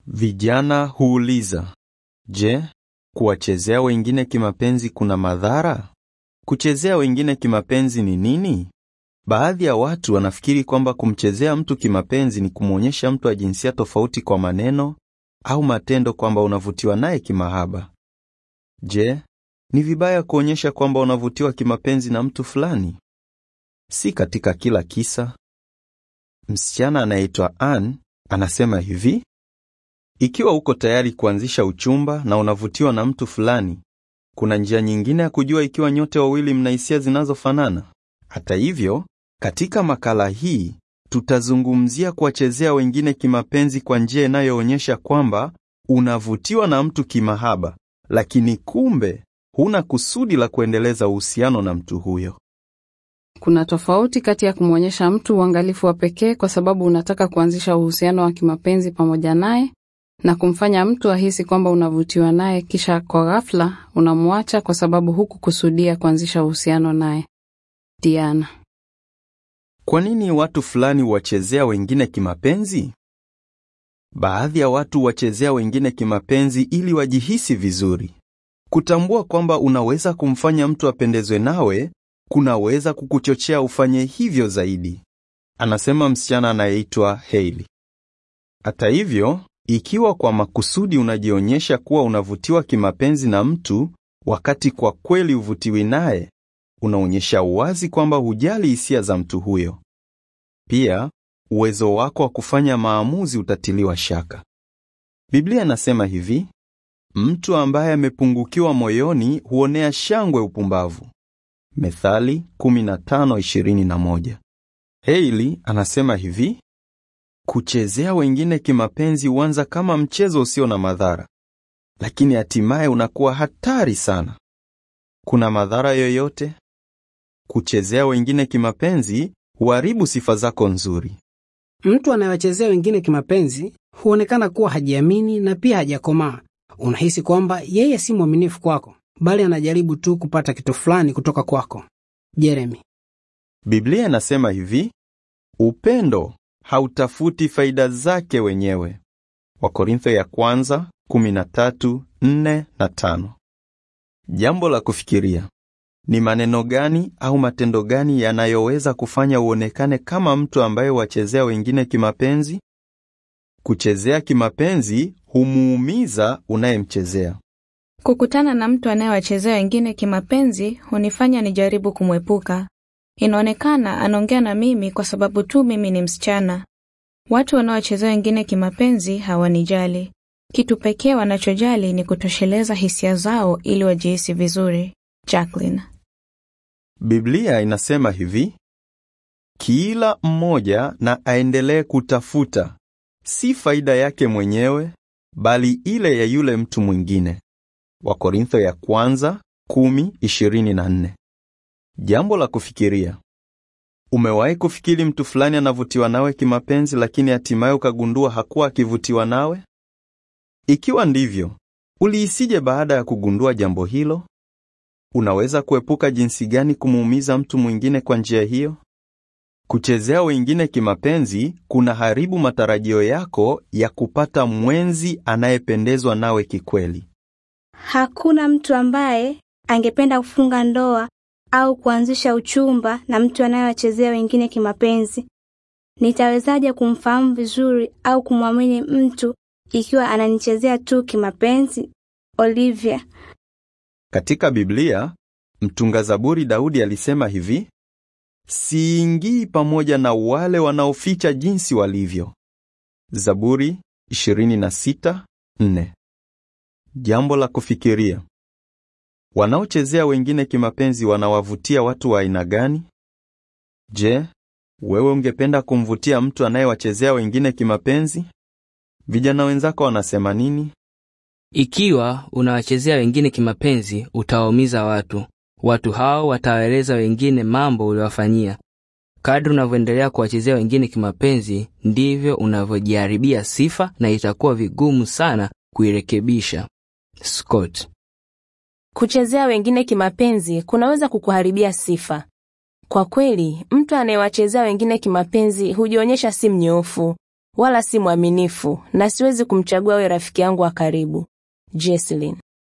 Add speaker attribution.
Speaker 1: Vijana huuliza, je, kuwachezea wengine kimapenzi kuna madhara? Kuchezea wengine kimapenzi ni nini? Baadhi ya watu wanafikiri kwamba kumchezea mtu kimapenzi ni kumwonyesha mtu wa jinsia tofauti kwa maneno au matendo kwamba unavutiwa naye kimahaba. Je, ni vibaya kuonyesha kwamba unavutiwa kimapenzi na mtu fulani? Si katika kila kisa. Msichana anayeitwa Ann anasema hivi: ikiwa uko tayari kuanzisha uchumba na unavutiwa na mtu fulani, kuna njia nyingine ya kujua ikiwa nyote wawili mna hisia zinazofanana. Hata hivyo, katika makala hii tutazungumzia kuwachezea wengine kimapenzi kwa njia inayoonyesha kwamba unavutiwa na mtu kimahaba, lakini kumbe huna kusudi la kuendeleza uhusiano na mtu huyo.
Speaker 2: Kuna tofauti kati ya kumwonyesha mtu uangalifu wa pekee kwa sababu unataka kuanzisha uhusiano wa kimapenzi pamoja naye na kumfanya mtu ahisi kwamba unavutiwa naye kisha kwa ghafla unamwacha kwa sababu hukukusudia kuanzisha uhusiano naye. Diana.
Speaker 1: Kwa nini watu fulani huwachezea wengine kimapenzi? Baadhi ya watu huwachezea wengine kimapenzi ili wajihisi vizuri. Kutambua kwamba unaweza kumfanya mtu apendezwe nawe kunaweza kukuchochea ufanye hivyo zaidi, anasema msichana anayeitwa Hailey. Hata hivyo, ikiwa kwa makusudi unajionyesha kuwa unavutiwa kimapenzi na mtu wakati kwa kweli huvutiwi naye, unaonyesha uwazi kwamba hujali hisia za mtu huyo. Pia, uwezo wako wa kufanya maamuzi utatiliwa shaka. Biblia inasema hivi: mtu ambaye amepungukiwa moyoni huonea shangwe upumbavu. Methali 15:21. Hailey anasema hivi: kuchezea wengine kimapenzi huanza kama mchezo usio na madhara, lakini hatimaye unakuwa hatari sana. Kuna madhara yoyote? Kuchezea wengine kimapenzi huharibu sifa zako nzuri.
Speaker 3: Mtu anayewachezea wengine kimapenzi huonekana kuwa hajiamini na pia hajakomaa. Unahisi kwamba yeye si mwaminifu kwako, bali anajaribu tu kupata kitu fulani kutoka kwako. Jeremy.
Speaker 1: Biblia inasema hivi: upendo hautafuti faida zake wenyewe. Wakorintho ya kwanza 13:4 na 5. Jambo la kufikiria: ni maneno gani au matendo gani yanayoweza kufanya uonekane kama mtu ambaye wachezea wengine kimapenzi? Kuchezea kimapenzi humuumiza unayemchezea.
Speaker 4: Kukutana na mtu anayewachezea wengine kimapenzi hunifanya nijaribu kumwepuka. Inaonekana anaongea na mimi kwa sababu tu mimi ni msichana. Watu wanaochezea wengine kimapenzi hawanijali. Kitu pekee wanachojali ni kutosheleza hisia zao ili wajihisi vizuri. Jacqueline.
Speaker 1: Biblia inasema hivi: kila mmoja na aendelee kutafuta si faida yake mwenyewe, bali ile ya yule mtu mwingine. Wakorintho ya kwanza 10:24. Jambo la kufikiria: umewahi kufikiri mtu fulani anavutiwa nawe kimapenzi, lakini hatimaye ukagundua hakuwa akivutiwa nawe? Ikiwa ndivyo, ulihisije baada ya kugundua jambo hilo? Unaweza kuepuka jinsi gani kumuumiza mtu mwingine kwa njia hiyo? Kuchezea wengine kimapenzi kuna haribu matarajio yako ya kupata mwenzi anayependezwa nawe kikweli.
Speaker 5: Hakuna mtu ambaye angependa kufunga ndoa au kuanzisha uchumba na mtu anayewachezea wengine kimapenzi. Nitawezaje kumfahamu vizuri au kumwamini mtu ikiwa ananichezea tu kimapenzi? Olivia.
Speaker 1: Katika Biblia, mtunga Zaburi Daudi alisema hivi: siingii pamoja na wale wanaoficha jinsi walivyo. Zaburi 26:4. Jambo la kufikiria: wanaochezea wengine kimapenzi wanawavutia watu wa aina gani? Je, wewe ungependa kumvutia mtu anayewachezea wengine kimapenzi? Vijana wenzako wanasema nini?
Speaker 6: Ikiwa unawachezea wengine kimapenzi, utawaumiza watu. Watu hao watawaeleza wengine mambo uliowafanyia. Kadri unavyoendelea kuwachezea wengine kimapenzi, ndivyo unavyojiharibia sifa na itakuwa vigumu sana kuirekebisha. Scott.
Speaker 7: Kuchezea wengine kimapenzi kunaweza kukuharibia sifa. Kwa kweli, mtu anayewachezea wengine kimapenzi hujionyesha si mnyoofu. wala si mwaminifu na siwezi kumchagua awe rafiki yangu wa karibu. Jesslyn.